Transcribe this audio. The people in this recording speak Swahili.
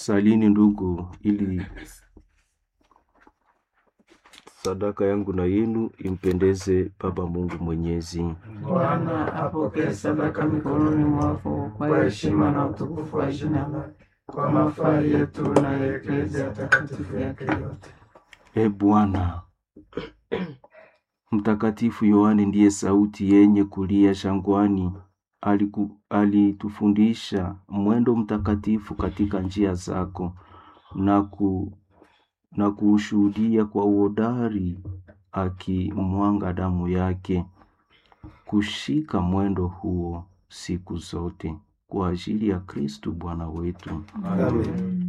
Salini ndugu, ili sadaka yangu na yenu impendeze Baba Mungu Mwenyezi. Bwana apokee sadaka mikononi mwako kwa heshima na utukufu wa jina lake, kwa mafaa yetu na ya Eklezia takatifu yake yote. E Bwana, Mtakatifu Yohane ndiye sauti yenye kulia shangwani. Aliku, alitufundisha mwendo mtakatifu katika njia zako na, ku, na kuushuhudia kwa uhodari akimwanga damu yake. Kushika mwendo huo siku zote kwa ajili ya Kristu Bwana wetu. Amen.